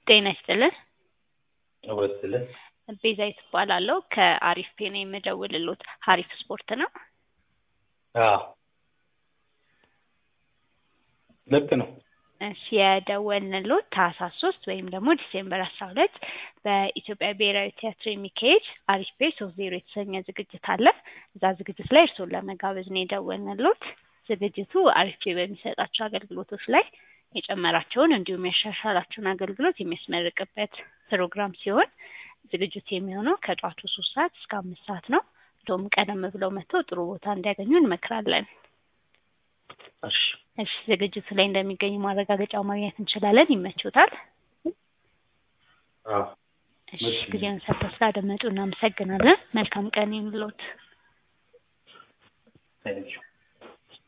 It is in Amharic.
ጤና ይስጥልን። ወስልን ቤዛዊት እባላለሁ ከአሪፍ ፔ ነው የምደውልልዎት። ሀሪፍ ስፖርት ነው። አዎ ልክ ነው። እሺ የደወልንልዎት ታህሳስ ሶስት ወይም ደግሞ ዲሴምበር አስራ ሁለት በኢትዮጵያ ብሔራዊ ቲያትር የሚካሄድ አሪፍ ፔ ሶስት ዜሮ የተሰኘ ዝግጅት አለ። እዛ ዝግጅት ላይ እርስዎን ለመጋበዝ ነው የደወልንልዎት። ዝግጅቱ አሪፍ ፔ በሚሰጣቸው አገልግሎቶች ላይ የጨመራቸውን እንዲሁም ያሻሻላቸውን አገልግሎት የሚያስመርቅበት ፕሮግራም ሲሆን ዝግጅቱ የሚሆነው ከጧቱ ሶስት ሰዓት እስከ አምስት ሰዓት ነው። እንደውም ቀደም ብለው መጥተው ጥሩ ቦታ እንዲያገኙ እንመክራለን። እሺ እሺ ዝግጅቱ ላይ እንደሚገኙ ማረጋገጫ ማግኘት እንችላለን። ይመችዎታል? አዎ እሺ ጊዜውን ሰጥተው ስላደመጡ እናመሰግናለን። መልካም ቀን ይሁንልዎት። ታንኪዩ